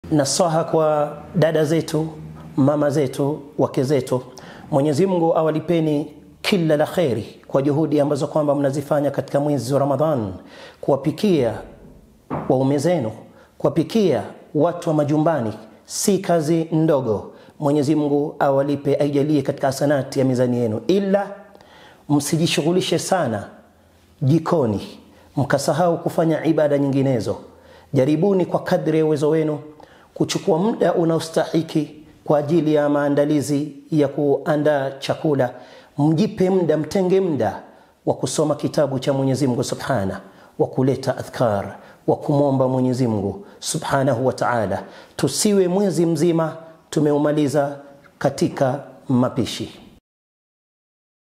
nasaha kwa dada zetu mama zetu wake zetu mwenyezi mungu awalipeni kila la kheri kwa juhudi ambazo kwamba mnazifanya katika mwezi wa ramadhan kuwapikia waume zenu kuwapikia watu wa majumbani si kazi ndogo mwenyezi mungu awalipe aijalie katika hasanati ya mizani yenu ila msijishughulishe sana jikoni mkasahau kufanya ibada nyinginezo jaribuni kwa kadri ya uwezo wenu kuchukua muda unaostahiki kwa ajili ya maandalizi ya kuandaa chakula mjipe muda mtenge muda wa kusoma kitabu cha mwenyezi mungu subhana wa kuleta adhkar wa kumwomba mwenyezi mungu subhanahu wa taala tusiwe mwezi mzima tumeumaliza katika mapishi